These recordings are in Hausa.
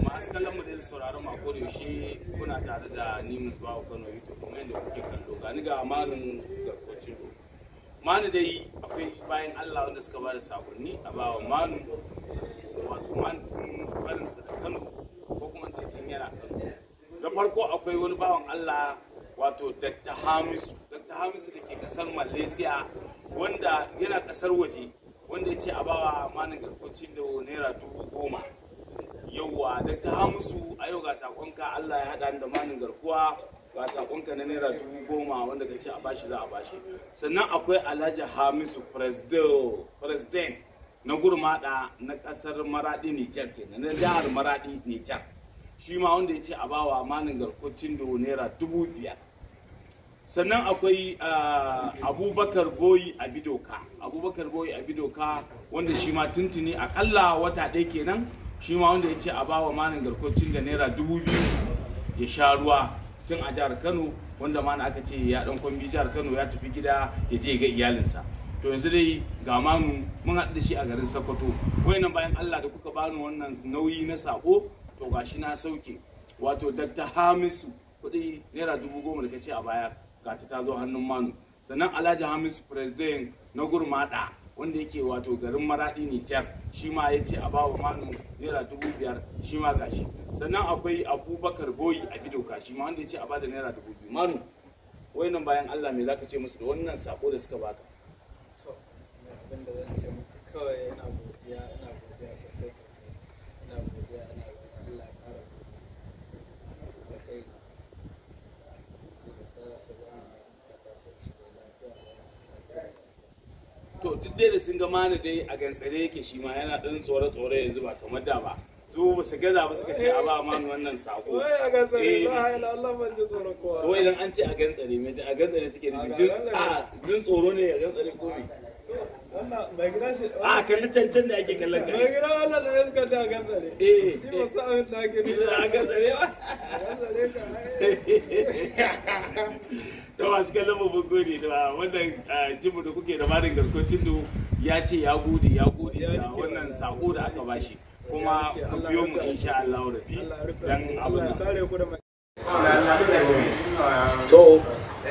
masu kallon mu da sauraron ma ko da yaushe kuna tare da ni Musbahu Kano YouTube kuma yadda kuke kallo ga ni ga malin garkocin manu dai akwai bayan Allah wanda suka ba da sakonni a bawa manu wato manu tun barinsa da Kano ko kuma ce tun yana Kano da farko akwai wani bawan Allah wato Dr. Hamisu Dr. Hamisu da ke kasar Malaysia wanda yana kasar waje wanda ya ce a bawa manin garkocin da naira dubu goma yauwa Dr. Hamisu a yau ga sakonka Allah ya haɗa da manin garkuwa ga sakonka na naira dubu goma wanda ka ce a bashi za a bashi sannan akwai Alhaji Hamisu president na gurmada na kasar Maradi Nijar kenan na jihar Maradi Nijar shi ma wanda ya ce a bawa manin garkocin da naira dubu biyar sannan akwai abubakar boyi a bidoka abubakar boyi a bidoka wanda shi ma tuntuni akalla wata ɗaya kenan shi ma wanda ya ce a bawa manin garkocin da naira dubu biyu ya sha ruwa tun a jihar kano wanda mana aka ce ya dan kwambi jihar kano ya tafi gida ya je ga iyalinsa to yanzu dai ga manu mun haɗu da shi a garin sokoto wayannan bayan allah da kuka bani wannan nauyi na sako to gashi na sauke wato dr hamisu kuɗi naira dubu goma da kace a baya ga ta zo hannun manu sannan alhaji hamisu president na gurmada wanda yake wato garin maradi nijar shi ma ya ce a bawa manu naira dubu biyar shi ma gashi sannan akwai abubakar boyi a bidoka shi ma wanda ya ce a bada naira dubu biyu manu wayannan bayan allah me zaka ce musu da wannan sako da suka baka to abin da zan ce musu kawai ina godiya ina godiya sosai sosai ina godiya ina godiya Allah ya kara da kai da sa su ga da kasance da lafiya da lafiya to duk dai da sun ga mana dai a gantsare yake shi ma yana ɗan tsore-tsore yanzu ba kamar da ba su ba su gaza ba suka ce a ba manu wannan sako wai a gantsare Eh, la ilaha illallah ban ji tsoron kowa to idan an ce a gantsare me a gantsare take da jin a jin tsoro ne a gantsare ko me wannan mai gida shi a kalli cancan da ake kallon mai kai gida wannan da ya suka da gantsare eh shi ba sa abin da ake nufi a gantsare ba gantsare ka ai to masu kallon mu mun gode da wannan jimu da kuke da marin garkocin do ya ce ya gode ya gode da wannan sako da aka bashi kuma ku biyo mu insha Allah rabbi Allah ya rufe dan Allah abin ya nan kare ku da mai to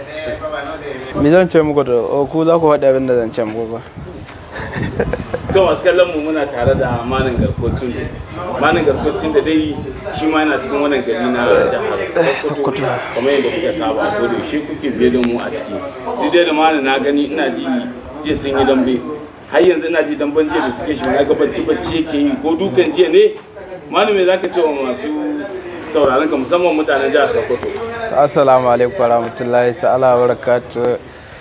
Me zan ce muku da o, ku za ku faɗi abin da zan ce muku ba. to masu kallon mu muna tare da manin garkocin da manin garkocin da dai shi ma yana cikin wannan gari na jihar Sokoto kamar yadda kuka saba ko da shi kuke biye da mu a ciki duk dai da manin na gani ina ji jiya sun yi dambe har yanzu ina ji damben jiya da suke shi na ga bacci bacci yake yi ko dukan jiya ne manin me zaka ce wa masu sauraron ka musamman mutanen jihar Sokoto Assalamu alaikum warahmatullahi ta'ala wa barakatuh.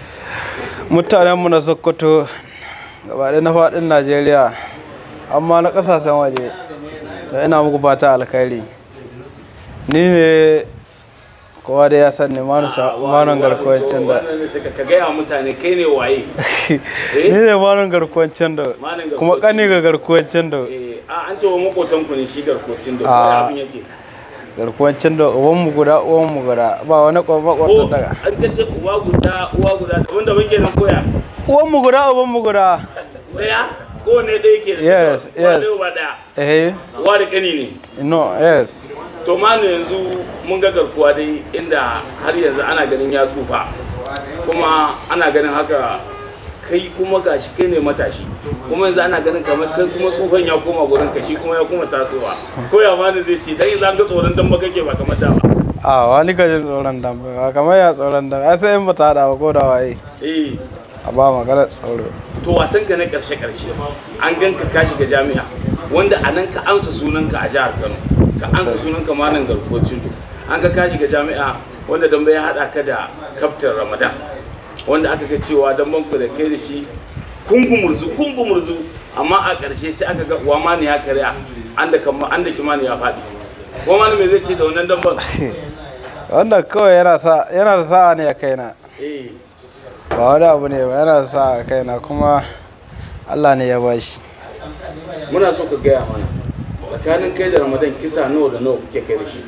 Mutanen mu na Sokoto gaba ɗaya na faɗin Najeriya amma na ƙasashen waje da ina muku fata alkhairi. Ni ne kowa da ya san ne manon garkuwancin da wannan ne sai ka gaya wa mutane kai ne waye ni ne manon garkuwancin da Malam garkuwancin kuma ƙani ga garkuwancin da eh a an ce wa makotanku ne shi garkocin da Ah. kuma abin yake garkuwancin da ubanmu guda uwanmu guda ba wani ko kwakwakwata daga an ka ce uwa guda uwa guda daban daban kenan koya uwanmu guda ubanmu guda daya ko ne ɗaya ke Yes, uwa yes. ɗaya uba ɗaya eh uwa da ƙani ne no yes to ma yanzu mun ga garkuwa dai inda har yanzu ana ganin ya tsufa kuma ana ganin haka kai kuma gashi kai ne matashi kuma yanzu ana ganin kamar kai kuma tsufan ya koma gurin ka shi kuma ya kuma tasowa ko ya ma zai ce dan yanzu an ga tsoron dan ba kake ba kamar da ba a wani ka jin tsoron dambe ba kamar ya tsoron dambe ai sai in ba ta hada ba ko da waye eh a ba magana tsoro to wasan ka na karshe karshe an ganka ka shiga jami'a wanda a nan ka ansa sunanka a jihar Kano ka ansa sunanka malam garkocin do an ga ka shiga jami'a wanda dambe ya hada ka da kaftin Ramadan wanda aka ga cewa damben ku da kai da shi kungumurzu kungumurzu amma a karshe sai aka ga uwa mani ya karya an da kama an da kimani ya faɗi ko mani me zai ce da wannan damben wannan kawai yana sa yana da sa'a ne a kaina eh ba wani abu ne ba yana da sa'a a kaina kuma Allah ne ya bashi muna so ka gaya mana tsakanin kai da Ramadan kisa nawa da nawa kuke kai da shi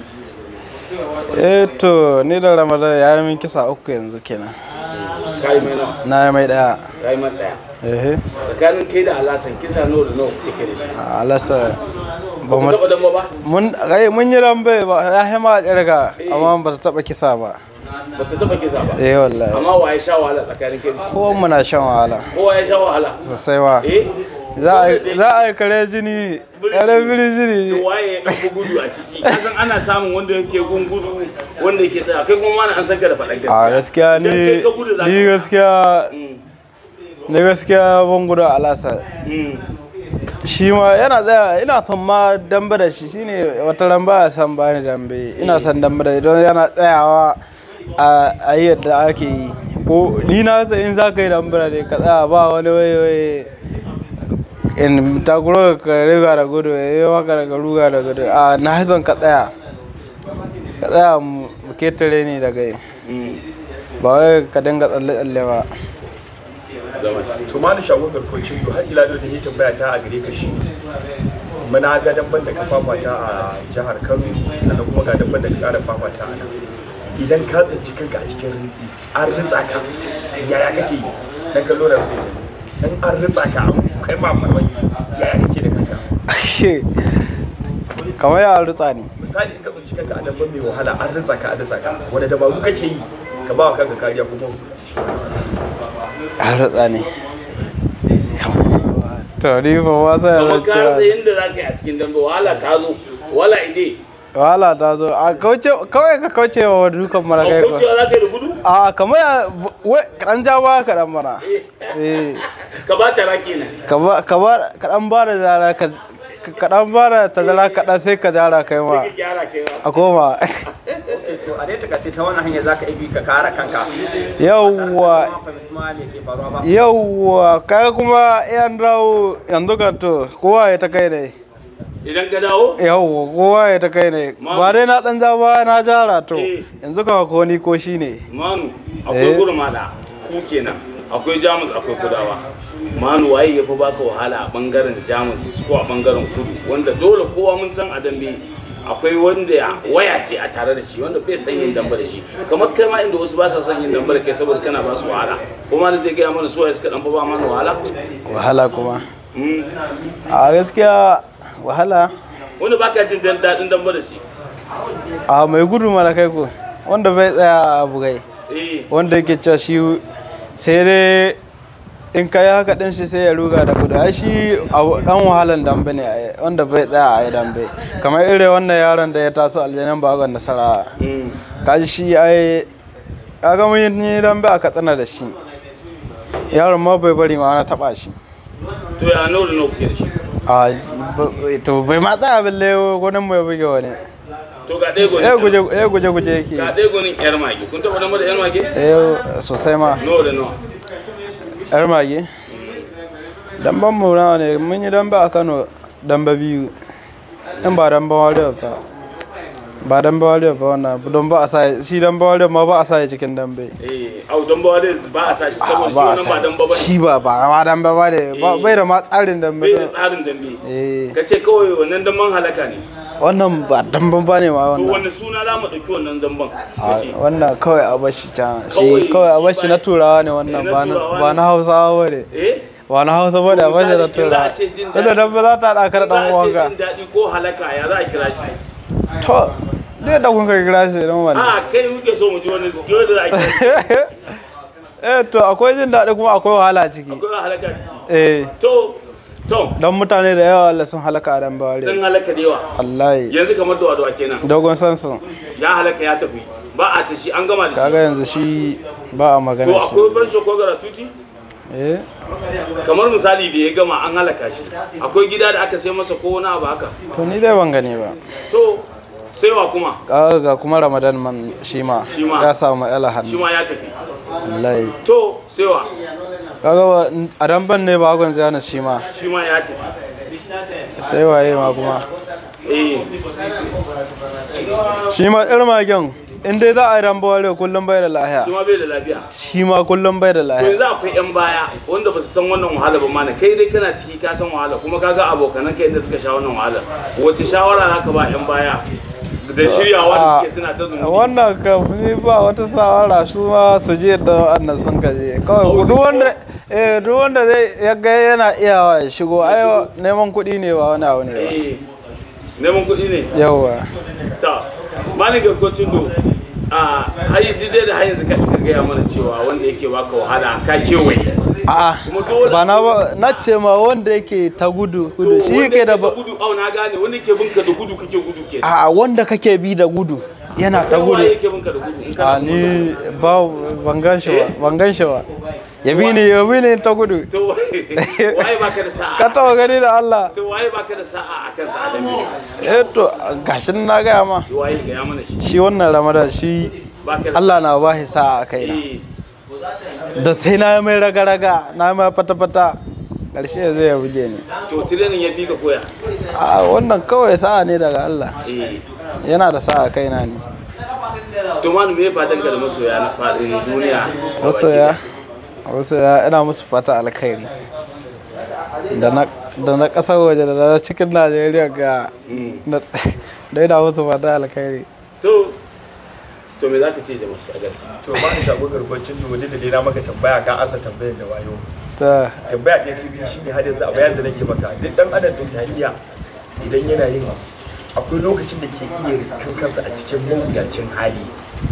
eh to ni da Ramadan ya yi min kisa uku yanzu kenan kai mai nawa na yi mai daya kai mai daya eh tsakanin kai da alasan kisa nawa da nawa kuke kai da shi a alasa ba ku mu- taɓa damba ba mun ai mun yi rambe ba ya hima kirga amma ba ta taba kisa ba ba ta taɓa kisa ba eh wallahi amma wa ya sha wahala tsakanin kai da shi kowa muna shan wahala kowa ya sha wahala sosai ma eh za a yi- za a yi kare jini kare biri to jini waye ya ɗauko gudu a ciki kasan ana samun wanda yake gun gudu wanda yake tsaya kai kuma mana an san ka da faɗan a gaskiya gaskiya Idan ni kai ka gudu za ni ka- gaskiya Mm, ni gaskiya ban gudu a alasa mm. shi ma yana tsaya ina son ma dambe da shi shine wata ran ba san bani dambe ina son dambe da shi don yana tsayawa a a yi yadda ake yi ko ni na san in za ka yi dambe da shi ka tsaya ba wani wai wai in takuro ka riga da gudu ya yi maka daga ruga da gudu a na yi son ka tsaya ka tsaya mu mu ketare ni daga yi ba wai ka dinga tsalle-tsalle ba to ma da shagon garkocin har ila da zan yi tambaya ta a gare ka shi muna ga dabban da ka fafata a jihar Kano sannan kuma ga dabban da ka kara fafata a nan idan ka tsinci kanka a cikin rintsi an ritsa ka yaya kake yi dan kallo da su dan an ritsa ka kai ma farmaki yaya kake da kanka kamar ya rutsa ne misali in ka tsinci kanka a dabban mai wahala an ritsa ka an ritsa ka wani dabaru kake yi ka ba wa kanka kariya kuma cikin wani wasa an rutsa ne to ni ba ma sai kamar ya ka rasa ce yadda za ka yi a cikin dambe wahala ta zo wala ide wahala ta zo a kauce kawai ka kauce wa dukan mara a kai ko kaucewa za ka yi da gudu a kamar ya wai kaɗan ja ba kaɗan mana eh ka ba ta rake nan ka ba ka ba kaɗan ba da zara ka kaɗan ba da tazara kaɗan sai ka jara kai ma sai ka gyara kai ma a koma to a dai takasi ta wannan hanyar zaka ibi ka kare kanka yawwa ma fahimci ma me ke faruwa ba yawwa kaga kuma yan dawo yanzu kan to kowa ya ta kai ne idan ka dawo yawwa kowa ya ta kai ne ba dai na ɗan ja ba na jara to Eh. yanzu kan ko ni ko shi ne manu akwai Eh. gurmada ku kenan akwai jamus akwai kudawa manu waye ya fi baka wahala a bangaren jamus ko a bangaren kudu wanda dole kowa mun san a dambe akwai wanda ya waya ce a tare da shi wanda bai san yin damba da shi kamar kai ma inda wasu ba sa son yin damba da kai saboda kana ba su wahala kuma da zai gaya mana su waye suka dan fa ba mana wahala wahala kuma Mm. a gaskiya wahala wanda baka jin dan daɗin damba da shi a mai gudu mara kai ko wanda bai tsaya a bugai eh wanda yake cewa shi sai dai in ka yi haka din shi sai ya ruga da gudu ai shi abu- dan wahalan dambe ne ai, wanda bai tsaya a yi dambe kamar irin wannan yaron da ya taso aljanin bagon nasara Mm. kaji shi ai kaga mun yi dambe a katsina da shi yaron ma bai bari ma na taba shi to ya nawa da nawa kuke da shi a ba- to bai ma tsaya balle gwanin mu ya buge wani to ga ɗaya eh gonin guje eh guje guje yake ga ɗaya gonin yar mage kun taɓa damba da yar mage eh sosai ma nawa da nawa yar mage damban mu nawa ne mun yi damba a kano damba biyu in ba damba warrior ba ba damba warrior ba wannan don ba a sa shi damba warrior ma ba a sa ya cikin dambe eh au damba dai ba a sa shi saboda shi ba a wannan ba sa damba ba shi ba ba ma damba ba ne ba- bai da ma tsarin dambe bai da don- tsarin dambe eh ka ce kawai wannan damban halaka ne wannan ba damban ba ne ma to wannan wani suna za mu ɗauki wannan damban A, wannan kawai a bashi can Kawai- shi kawai a bashi na turawa ne wannan Eh, na ba na- turawa ba ne. na hausawa ba ne eh ba na hausa ba ne a bashi na Misali, in za a turawa ce jin tunda daɗi- dambe za ta haɗa ka da za ɗan a ce uwanka jin daɗi ko halaka ya za a kira shi to dai da kun kai kira shi don wannan a kai muke so mu ji wani skill da za a kira shi eh to akwai jin daɗi kuma akwai wahala ciki akwai halaka ciki eh to to don mutane da yawa Allah sun halaka a dan sun bawale halaka da yawa wallahi yanzu kamar da wadawa kenan dogon sansu ya halaka ya tafi ba a ta shi an gama da shi kaga yanzu shi ba a to magana shi akwai fansho ko garatuti eh kamar misali da ya gama an halaka shi akwai gida da aka sai masa ko wani abu haka to ni dai ban gani ba to sai wa kuma kaga ga kuma ramadan man shi ma Shi ma. ya samu ela shi hannu ma ya tafi wallahi to sai wa kaga ba- a damban ne ba gwan zana shi ma shi ma ya tafi sai waye ma kuma eh shi ma irin magen in dai za a yi dambawale kullum bai da lahiya shi ma bai da lafiya shi ma kullum bai da to lahiya yanzu akwai yan baya wanda ba su san wannan wahala ba mana kai dai kana ciki ka san wahala kuma ka ga abokanan kai inda suka sha wannan wahala wace shawara za ka ba yan baya da shiryawa da suke suna ta zunubi wannan kamfani ba wata sawara su ma su je da wannan sun kaje kawai Oh, su duk wanda eh duk wanda zai ya ga yana iyawa ya shigo ai neman kuɗi ne ba wani abu ne ba eh neman kuɗi ne yawa ta malin garkocin do a hayi dide da hayin zaka ka gaya mana cewa wanda yake baka wahala ka kewaye a'a Kuma dole- ba na ba na ce ma wanda yake ta gudu gudu shi wanda yake da ba gudu au na gane wanda yake binka da gudu kake gudu ke a wanda kake bi da gudu yana ta Kai waye gudu yake binka da gudu in kana a ni ba ban gan shi ba ban gan shi ba ya bi ni ya bi ni ta gudu to waye baka da sa'a ka taba gani da Allah to waye baka da sa'a akan sa adam eh to gashin na gaya ma waye ga ya mana shi shi wannan ramadan shi baka da Allah na ba shi sa'a a kaina Eh, da sai na yi mai raga-raga na yi mai fata-fata ƙarshe zai ya buge ni to training ya fi ka koya a wannan kawai sa'a ne daga Allah eh yana da sa'a kaina ne to manu me fatan ka da masoya na fadin duniya masoya masoya ina musu fata alkhairi da na da na ƙasar waje da na cikin najeriya ga Mm. na- da ina musu fata alkhairi to to me zaka ce da masu a gaskiya to ba ni shago garkwacin da da dai na maka tambaya ka asa tambayar da wayo ta tambaya ta tv shine har yanzu a bayan da nake maka duk dan adam din jahiliya idan yana yin akwai lokacin da ke iya riskin kansa a cikin mawuyacin hali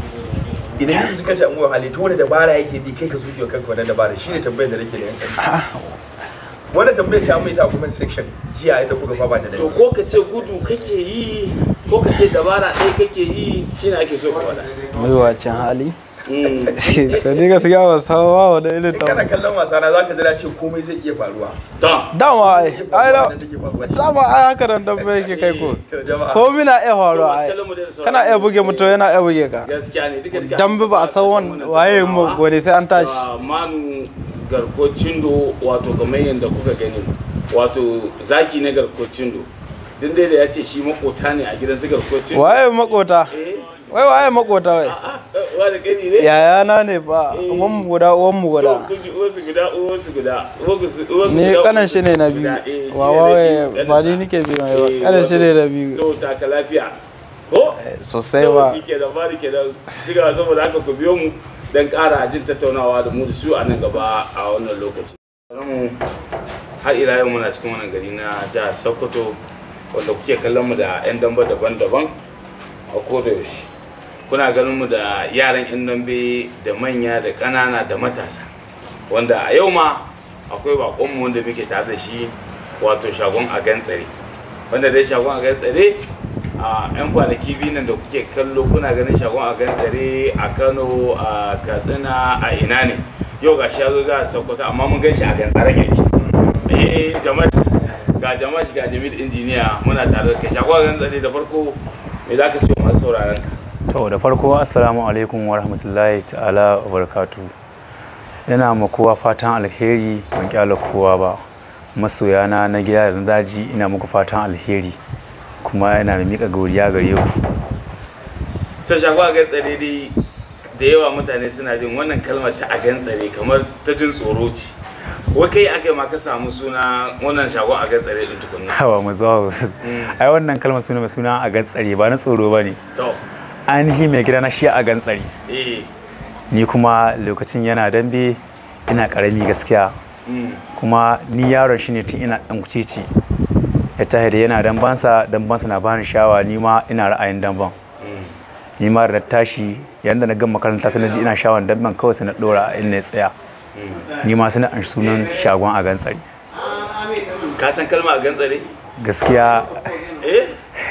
idan yanzu kace an wuya hali to wani dabara yake bi kai ka zuke wa kanka wannan dabara shine tambayar da nake da yankan wannan tambayar sai an mai ta a comment section jiya inda kuka fama da to dai ko ka ce gudu kake yi ko ka ce dabara ɗaya kake yi shine ake so ka faɗa mai wacin hali Mm. sai ni gaskiya ba san ba wani irin kana ta kallon wasa na zaka jira ce komai zai iya faruwa to dama ai ai da- Wannan take faruwa. dama ai haka nan dan bai yake kai ko To, jama'a ko mina iya faruwa masu ai kallon mu da sauran kana iya buge mutum yana iya buge ka gaskiya ne duka duka dambe ba a san wan- waye mu wani sai an tashi Da manu garkocin do wato kamar yadda kuka gani wato zaki na garkocin do din dai da ya ce shi makota ne a gidan su garkocin do waye makota eh wai waye makota wai ah wani gani ne yayana ne fa uwan mu guda uwan mu to guda kun ji uwarsu guda uwarsu guda uwarsu uwarsu ni guda, kanan shi ne na biyu guda, eh, shi wawa ne na biyu, waye ba ni kaninsa. nike biyu mai ba Eh, kanan shi ne wato- na biyu to taka lafiya ko sosai ba shi ke da bari ke da ciga saboda haka ku biyo mu don ƙara jin tattaunawa da mu da su a nan gaba a wannan lokaci. mu har ila yau muna cikin wannan gari na jihar Sokoto wanda kuke kallon mu da 'yan damba daban-daban a koda yaushe. Kuna ganin mu da yaran 'yan dambe da manya da ƙanana da matasa wanda a yau ma akwai baƙonmu wanda muke tare da shi wato shagon a gantsare wanda dai shagon a gantsare a 'yan kwanaki biyu nan da kuke kallo kuna ganin shagon a gantsare a kano a katsina a ina ne yau ga shi ya zo za a sokoto amma mun gan shi a gantsaren yake eh jama'a ga jama'a ga jamil injiniya muna tare da kai shagon a gantsare da farko me za ka ce wa masu sauraron ka To da farko assalamu alaikum wa rahmatullahi ta'ala wa barakatu. Ina ma kowa fatan alheri ban kyala kowa ba. Masoyana na gida da na daji ina muku fatan alheri kuma ina mai miƙa godiya gare ku. ta shagon a gantsare dai da yawa mutane suna jin wannan kalmar ta a gantsare kamar ta jin tsoro ce wai kai aka yi ma ka samu suna wannan shagon a gantsare din tukunna Hawa mu zo. Ai wannan kalmar suna mai suna a gantsare ba na tsoro ba ne. to Ainihi mai gida na shi a gantsare. eh Ni kuma lokacin yana dambe ina ƙarami gaskiya. mm. kuma ni yaron shi ne tun ina ɗan kucici ya tahi da yana dambansa dambansa na bani shawa ni ma ina ra'ayin damban ni ma da na tashi yayin da na gama makaranta sai na ji ina shawan damban kawai sai na ɗora a inda ya tsaya ni ma sai na an sunan shagon a gantsari ka san kalma a gantsare gaskiya eh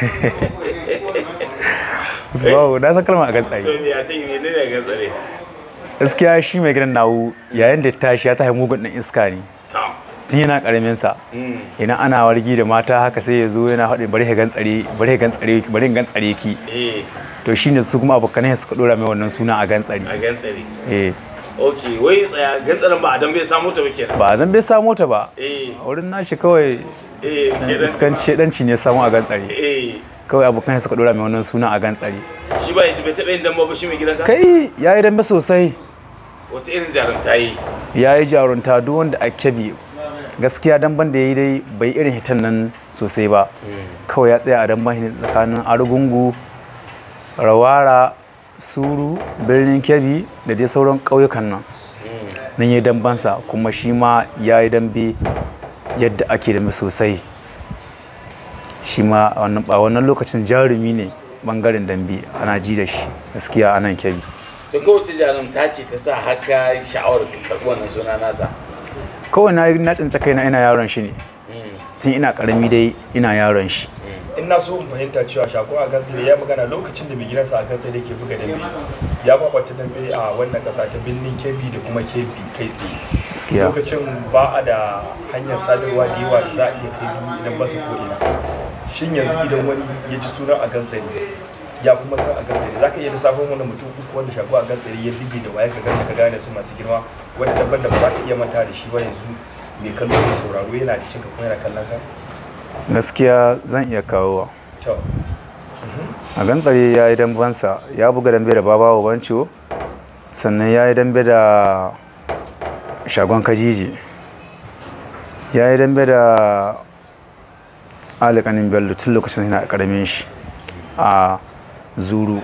wow na san kalmar a gantsari to me ya ce me ne a gantsare gaskiya shi mai gidan nawu yayin da ya tashi ya tahi mugun ɗan iska ne to tun yana ƙaramin sa mm. idan ana wargi da mata haka sai ya zo yana haɗe bari ka gantsare bari ka gantsare bari ka gantsare ki eh to shine su kuma abokanai suka dora mai wannan suna a gantsari a gantsare eh ok wai tsaya gantsaren ba a dan bai samu ta ba kenan ba zan bai samo ta ba eh a wurin nashi kawai eh shedan iskan shedanci ne samu a gantsari eh kawai abokanai suka dora mai wannan suna a gantsari shi ba ya ji bai taɓa yin damba ba shi mai gidanka kai yayi dambe sosai wace irin jarumta yi yayi jarunta duk wanda a kebi gaskiya damban da yayi dai bai irin hitan nan sosai ba kawai ya tsaya a damban shi tsakanin argungu rawara suru birnin kebbi da dai sauran ƙauyukan nan nan ya yi dambansa kuma shi ma ya yi dambe yadda ake dambe sosai shi ma a wannan- a wannan lokacin jarumi ne bangaren dambe ana ji da shi gaskiya a nan kebbi to kowace jarumta ce ta sa haka sha'awar ka karɓi wannan suna nasa kawai na na tsince kaina ina yaron shi ne tun ina karami dai ina yaron shi in na so in fahimta cewa shako a gantsare ya magana lokacin da mai gidansa a gantsare ke buga dambe ya fafata dambe a wannan kasa ta birnin kebbi da kuma kebbi kai tsaye gaskiya lokacin ba a da hanyar sadarwa da yawa da za a iya kai dubu idan ba su ko ina shin yanzu idan wani ya ji sunan a gantsare ya kuma san a gantsare za ka iya lissafin wani mutum uku wanda shago a gantsare ya bige da waye ka gane ka gane su masu girma wanda dabban da ba za ka iya manta da shi ba yanzu mai kallo mai sauraro yana da cinka kuma yana kallon ka gaskiya zan iya kawowa to a gantsare ya yi dambansa ya buga dambe da babawa bancio sannan ya yi dambe da shagon kajiji ya yi dambe da alikanin bello tun lokacin yana karamin shi a zuru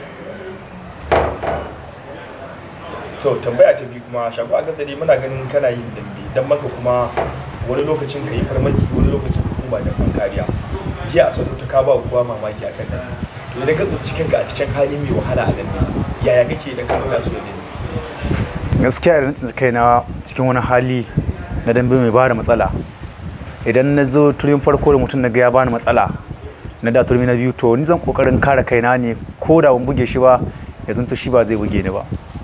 to tambaya ta biyu kuma shago a gatsari muna ganin kana yin dambe dan maka kuma wani lokacin ka yi farmaki wani lokacin ka kuma da kariya jiya a sautu ta ka ba kowa mamaki a kan dambe to idan ka tsinci kanka a cikin hali mai wahala a dambe yaya kake idan ka nuna su da dambe gaskiya idan tsinci kaina cikin wani hali na dambe mai bada matsala idan na zo turin farko da mutum na ga ya bani matsala na da turmi na biyu to ni zan kokarin kare kaina ne ko da ban buge shi ba ya zanto shi ba zai buge ni ba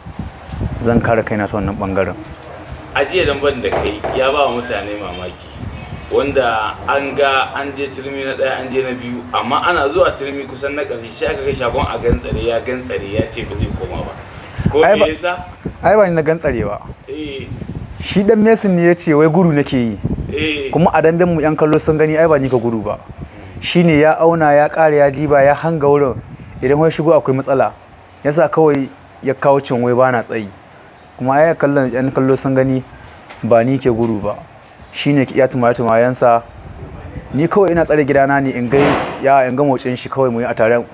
zan kare kaina ta wannan bangaren a jiya damban da kai ya ba wa mutane mamaki wanda an ga an je turmi na ɗaya an je na biyu amma ana zuwa turmi kusan na ƙarshe sai aka ga shagon a gantsare ya gantsare ya ce ba zai koma ba ko Ai me ba- yasa ai ba ni na gantsare ba eh shi dan mesin ne ya ce wai gudu nake yi eh kuma a damben mu yan kallo sun gani ai ba ni ka gudu ba shine ya auna ya ƙara ya diba ya hanga wurin idan wai shigo akwai matsala yasa kawai ya kawo cin wai bana tsayi kuma ai kallon yan kallo sun gani ba ni ke gudu ba shine ya tumaya tumayansa ni kawai ina tsare gidana ne in ga ya in ga motsin shi kawai mu yi a tare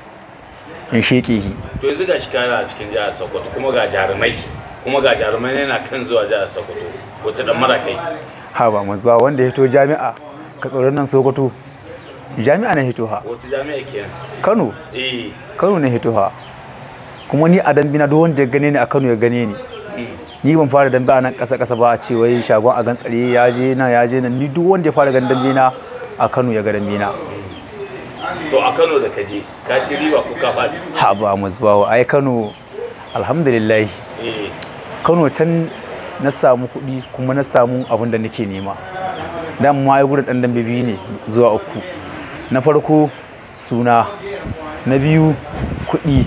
in sheke shi to yanzu ga shi kana a cikin jihar sokoto kuma ga jarumai kuma ga jarumai yana kan zuwa jihar sokoto wata dan mara kai ha ba mu zuwa wanda ya hito jami'a ka tsoron nan sokoto jami'a na hito ha wata jami'a kenan kano eh kano ne hito ha kuma ni a dambe na duk wanda ya gane ni a kano ya gane ni mm. ni ban fara dambe a nan ƙasa ƙasa ba a ce wai shagon a gan tsare ya je nan ya je nan ni duk wanda ya fara gan dambe na a kano ya ga dambe na to a Kano da kaje ka ci riba ko ka faɗi ha ba mu zuwa ai kano alhamdulillah eh kano can na samu kuɗi kuma na samu abin da nake nema dan ma ai gurin dan dambe biyu ne zuwa uku na farko suna na biyu kuɗi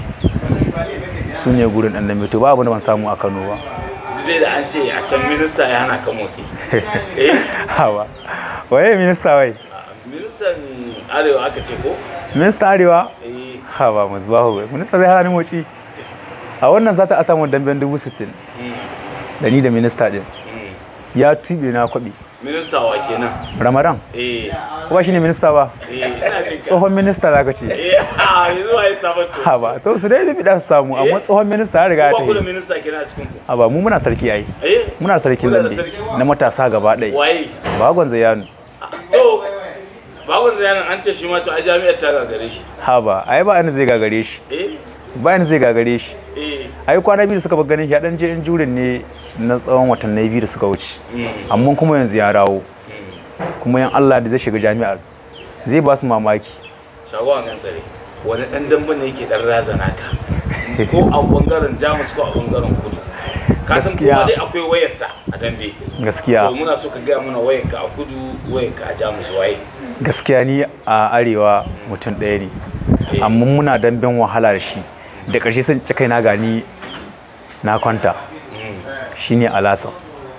su ne gurin dan dambe to ba abin da ban samu a kano ba dai da an ce a can minista ya hana ka motsi eh hawa waye minista wai ministan arewa aka ce ko minista arewa eh ha ba mu zuwa wai minista zai hana ni moci a wannan zata a samu damben dubu sittin mm, da ni da minista din mm. ya tube na kwabi minista wa kenan ramadan eh ko ba shine minista ba eh ina jin ka tsohon minista zaka ce eh a yanzu wa ya sabon to ha ba to su dai bi dan samu amma tsohon minista ya riga ya ba ku da tafi minista kenan a cikin ku ha ba mu muna sarki ai eh muna sarkin Kuna da nan sarki? na matasa gaba ɗaya waye bagon zayanu to babu zayanin an ce shi ma to a jami'ar ta gagare shi ha ba ai ba ni zai gagare shi eh ba ni zai gagare shi eh ai kwana biyu da suka bar ganin shi ya dan je in jurin ne na tsawon watanni biyu da suka wuce mm, amma kuma yanzu ya dawo mm. kuma yan Allah da zai shiga jami'ar zai ba su mamaki shagon kan tsare wani dan dambe ne yake dan razana ka ko a bangaren jamus ko a bangaren kudu ka san Gaskiya. kowa dai akwai wayarsa a dambe gaskiya to muna so ka gaya mana wayarka a kudu wayarka a jamus waye gaskiya ni a arewa mutum ɗaya ne Eh. amma muna damben wahala da shi da ƙarshe sun ci kai na gani na kwanta Mm, shine alasa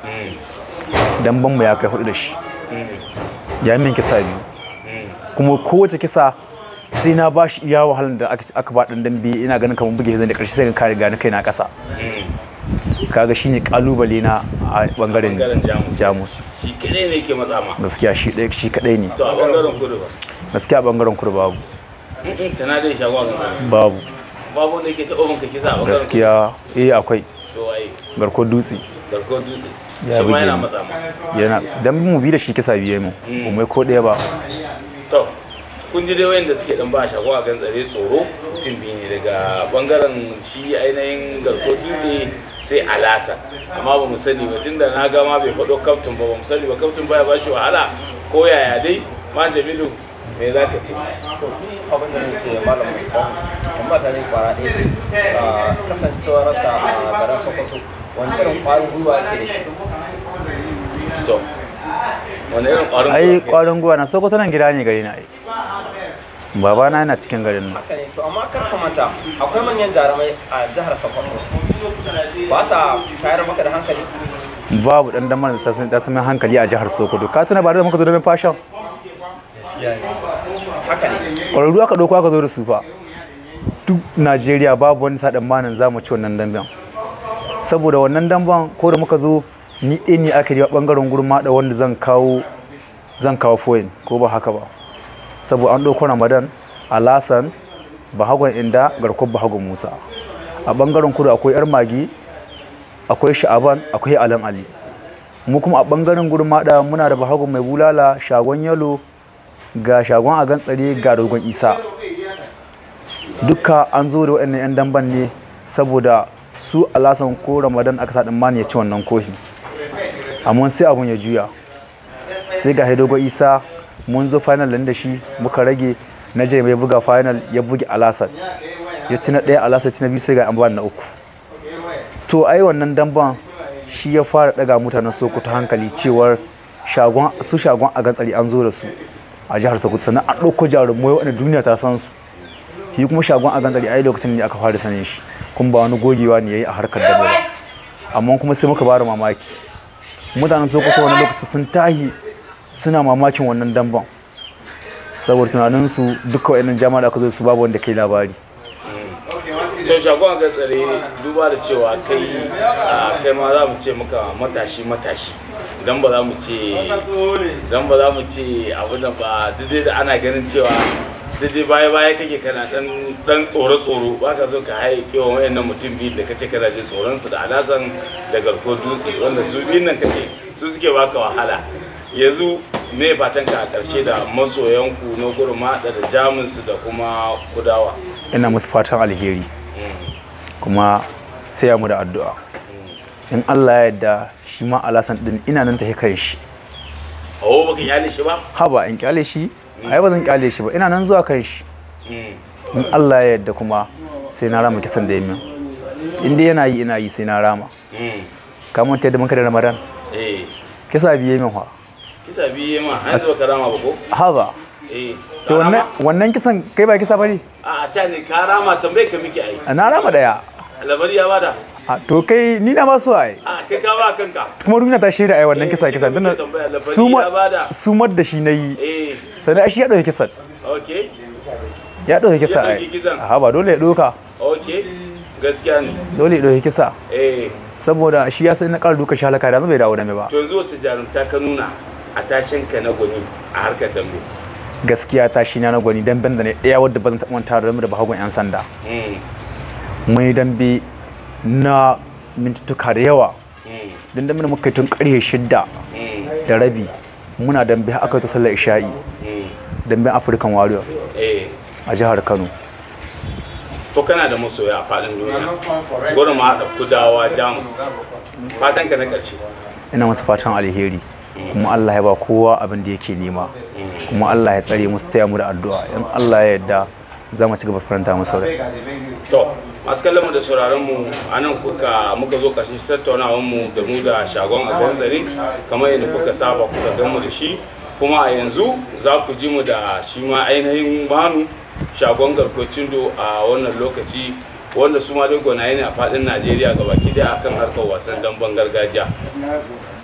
mm, damben mu ya kai hudu da shi mm, ya min kisa biyu mm. kuma kowace kisa sai na ba shi iya wahalar da aka aka ba dan dambe ina ganin kamar buge zan da ƙarshe sai ka kare gani kai na ƙasa kaga shine kalubale na a bangaren bangaren jamus jamus shi kadai ne ke matsa ma gaskiya shi ɗaya shi kadai ne to a bangaren kudu ba gaskiya bangaren kudu babu Mm-mm, tana dai shagon kan tsare babu babu wanda yake taɓa min ka kisa a bangaren gaskiya eh akwai kudu to waye garko dutse garko dutse Ya shi ma buge yana ni. matsa ma yana dan mu bi da shi kisa biye mu Mm. ba mai ko ɗaya ba to kun ji dai wayanda suke dan ba shago a gan tsare tsoro mutum biyu ne daga bangaren shi ainihin garko dutse sai alasa amma ba mu sani ba tunda na ga ma bai faɗo kaftin ba ba mu sani ba kaftin baya ba shi wahala ko yaya dai ma jamilu me za ka ce abin da ce malam musulman amma ta ne kwara ɗaya ce a kasancewar rasa a garin sokoto wani irin ƙwarin gwiwa yake da shi to wani irin ƙwarin ai gwiwa ke? kwarin gwiwa na sokoto nan gida ne gari na ai babana yana cikin garin nan haka ne to amma kar ka manta akwai manyan jarumai a jihar sokoto ba sa tayar maka da hankali babu dan damar da ta san- ta sami hankali a jihar sokoto ka tuna ba da muka zo domin fashion haka ne ƙwararru aka ɗauko aka zo da su fa duk najeriya babu wani sa manin za mu ci wannan damben saboda wannan damben ko da muka zo ni ɗaya ne aka yi ɓangaren gurma da wanda zan kawo zan kawo foyin ko ba haka ba saboda an ɗauko ramadan alasan bahagon inda garkon bahagon musa a ɓangaren kudu akwai yar magi akwai sha'aban akwai alan ali mu kuma a ɓangaren gurma muna da bahagon mai bulala shagon yalo ga shagon a gantsare ga dogon isa duka an zo da waɗannan 'yan damban ne saboda su alasan ko ramadan aka sa mani ya ci wannan koshi amma sai abun ya juya sai ga dogon isa mun zo final da shi muka rage na je mai buga final ya buge alasan ya ci na ɗaya alasan ci na biyu sai ga an ba na uku to ai wannan damban shi ya fara daga mutanen sokoto hankali cewar shagon su shagon a gantsari an zo da su a jihar sokoto sannan an ɗauko jarumai waɗanda duniya ta san su shi kuma shagon a gantsari ai lokacin ne aka fara sanin shi kuma ba wani gogewa ne yayi a harkar dambe ba amma kuma sai muka bada mamaki mutanen sokoto wani lokaci sun tahi suna mamakin wannan damban saboda tunaninsu duka waɗannan jama'a da aka zo da su babu wanda kai labari to shagon ga tsare duba da cewa kai a kai ma za mu ce maka matashi matashi dan ba za mu ce dan ba za mu ce abu da ba duk da ana ganin cewa duk dai baya baya kake kana dan dan tsoro tsoro ba ka so ka haye kewa wayannan mutum biyu da kace kana jin tsoron su da alasan da garko dutse wanda su biyun nan kace su suke baka wahala yanzu me fatan ka a karshe da masoyanku na gurma da jamus da kuma kudawa ina musu fatan alheri kuma su taya mu da addu'a in Allah ya yarda shi ma alasan din ina nan ta kan shi Oh, baka iyali shi ba? haba in kyale shi ai ba zan kyale shi ba ina nan zuwa kan shi in Allah ya yarda kuma sai na rama kisan da ya min in dai yana yi ina yi sai na rama ka manta yadda muka da ramadan Eh, kisa biye min fa kisa biye ma, an zo karama ba ko? haba Eh, to wannan wannan kisan kai ba kisa bane a a ca ne ka rama tambaye ka miki ai. na rama daya Labari ya bada. A, to kai ni na ba su ai A kai ka ba kanka. kuma duniya ta shaida ai wannan kisa kisa shi tunda muke tambaya, labari sumar ya bada. sumar da shi nayi Eh, sannan ai shi ya dauki kisan okay. ya dauki kisa Ya ai ɗauki kisan. a ba dole ya doka Okay. Gaskiya ne. dole ya dauki kisa Eh, saboda shi ya sai na ƙara duka shi halaka da yanzu bai dawo da mai ba to yanzu wata jarumta ka nuna a tashin ka na gwani a harkar dambe. gaskiya ta shi na na gwani damben da ne ɗaya wadda ba zan taɓa manta da da bahagon 'yan sanda Mm, mai dambe na mintuttuka da yawa mm, don dambe da muka yi tun ƙarfe shidda mm, da rabi muna dambe har aka yi ta sallar isha'i mm. damben african warriors Eh, a jihar kano to kana da masoya a faɗin duniya. Gurin ma da kudawa Jamus. Fatan ka na ƙarshe. ina masu fatan alheri kuma allah ya ba kowa abin da yake nema kuma allah ya tsare musu taya mu da addu'a in allah ya yarda za mu ci gaba faranta musu rai To, masu kallon mu da sauraron mu a nan kuka muka zo ƙarshen tattaunawar mu da mu da shagon a ganzare kamar yadda kuka saba kuka gan mu da shi kuma a yanzu za ku ji mu da shi ma ainihin manu shagon garkocin do a wannan lokaci wanda su ma dai gwanaye ne a faɗin Najeriya gabaki daya akan harkar wasan damben gargajiya.